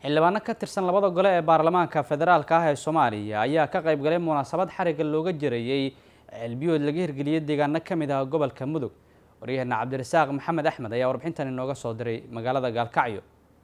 xildhibaano ka tirsan labada gole ee baarlamaanka federaalka ah ee soomaaliya ayaa ka qayb galay munaasabad xariga looga jirayey ceelbiyood laga hirgeliyey deegaano ka mid ah gobolka mudug waryaheena cabdirasaaq maxamed axmed ayaa warbixintan inooga soo diray magaalada gaalkacyo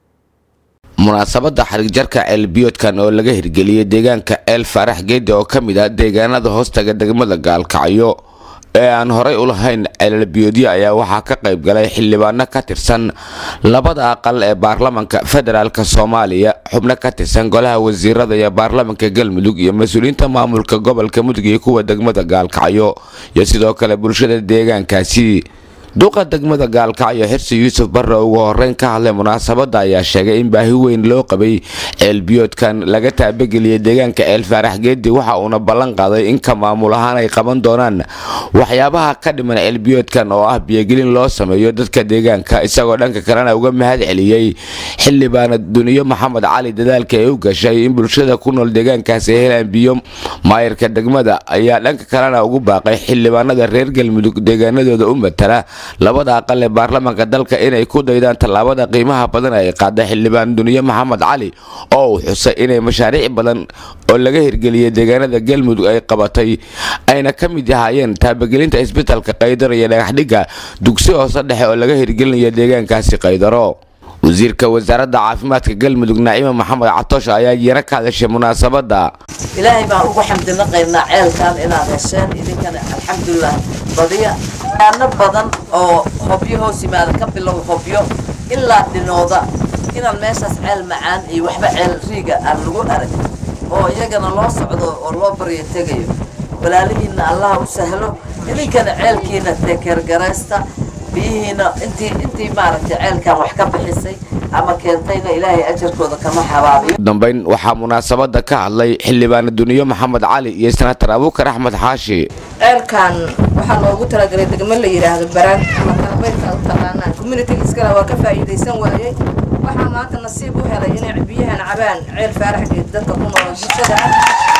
munaasabada xarigjarka ceelbiyoodkan oo laga hirgeliyey deegaanka eel faarax geedi oo ka mid ah deegaanada hoostaga degmada gaalkacyo ee aan horay u lahayn ceelbiyoodyo ayaa waxaa ka qayb galay xildhibaano ka tirsan labada aqal ee baarlamanka federaalk soomaaliya xubno ka tirsan golaha wasiirada iyo baarlamanka galmudug iyo mas-uuliyiinta maamulka gobolka mudug iyo kuwa degmada gaalkacyo iyo sidoo kale bulshada deegaankaasi duqa degmada gaalkacyo xirsi yuusuf barre ugu horeyn ka hadlay munaasabada ayaa sheegay in baahi weyn loo qabay ceelbiyoodkan laga taabageliyay deegaanka ceel faarax geedi waxa uuna ballan qaaday in ka maamul ahaan ay qaban doonaan waxyaabaha ka dhiman ceelbiyoodkan oo ah biyogelin loo sameeyo dadka deegaanka isagoo dhanka kalena uga mahad celiyey xildhibaana duniyo maxamed cali dadaalka ee u gashay in bulshada ku nool deegaankaasi ay helaan biyo maayirka degmada ayaa dhanka kalena ugu baaqay xildhibaanada reer galmudug deegaanadooda u matala labada aqal ee baarlamaanka dalka inay ku daydaan tallaabada qiimaha badan ay qaada xildhibaan duniye maxamed cali oo uu xusay inay mashaariic badan oo laga hirgeliyey deegaanada galmudug ay qabatay ayna ka mid ahaayeen taabagelinta isbitalka qaydaro iyo dhagaxdhigga dugsi hoose dhexe oo laga hirgelinayo deegaankaasi qaydaro wasiirka wasaaradda caafimaadka galmudug naacima maxamed catoosh ayaa yaro ka hadashay munaasabada ilaahay baan ugu xamdina qaybnaa ceelkan inaad hesheen idinkana alxamdulilah badiya aano badan oo hobyo hoos yimaada ka bilow hobyo ilaa dhinooda inaan meeshaas ceel macaan iyo waxba ceel riiga aan lagu arag oo iyagana loo socdo oo loo baryo tegayo walaalihiinna allaha u sahlo idinkana ceelkiina tekergaraysta biyihiina intii intii maaragtay ceelkan wax ka bixisay ama keentayna ilaahay ajarkooda kama xabaabiyo dambeyn waxaa munaasabada ka hadlay xildhibaana duniyo maxamed cali iyo senatar abuukar axmed xaashi ceelkan waxaa loogu talagalay degmo la yidhaahdo baraan ama kalabaydka u taqaanaan communitiga iskale waa ka faa'iidaysan waayey waxaa maanta nasiib u helay inay biyahan cabaan ceel faaraxgeed dadka ku nool bulshada ah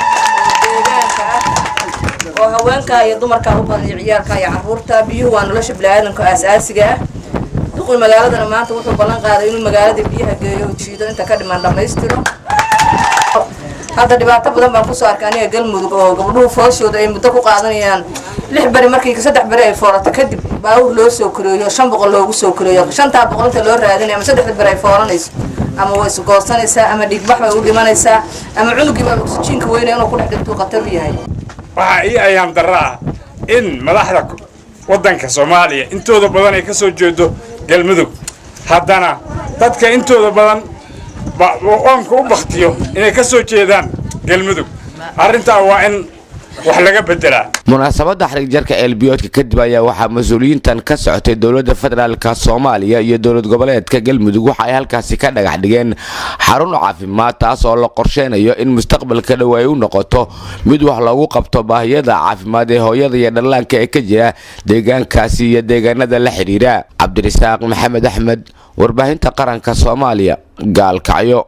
oo deegaanka ah oo haweenka iyo dumarka u badan iyo ciyaalka iyo carruurta biyuhu waa nolosha bini'aadamka aasaasiga ah duqul magaaladana maanta wuxuu ballan qaaday inuu magaalada biyaha geeyo oo jiido inta ka dhiman dhammaystiro hadda dhibaato badan baan kusoo arkay aniga galmudug oo gabdhuhu fooshooda ay muddo ku qaadanayaan lix beri markii saddex beri ay foorato kadib baawur loo soo koreeyo shan boqol loogu soo koreeyo shantaa boqol inta loo raadinayo ama saddexda beri ay fooranayso ama way isgoorsanaysaa ama dhiigbax bay u dhimanaysaa ama cunugii baa oksijiinka weynaya inuu ku dhex dhintuu khatar u yahay waxaa ii ayaam darro ah in madaxda waddanka soomaaliya intooda badan ay ka soo jeedo galmudug haddana dadka intooda badan oonka u baktiyo inay ka soo jeedaan galmudug arrintaa waa in wax laga bedelaa munaasabada xarigjarka ceelbiyoodka kadib ayaa waxaa mas-uuliyiintan ka socotay dowladda federaalk soomaaliya iyo dowlad goboleedka galmudug waxa ay halkaasi ka dhagax dhigeen xarun caafimaad taas oo la qorsheynayo in mustaqbalka dhow ay u noqoto mid wax loogu qabto baahiyada caafimaad ee hooyada iyo dhallaanka ee ka jira deegaankaasi iyo deegaanada la xidhiira cabdirasaaq maxamed axmed warbaahinta qaranka soomaaliya gaalkacyo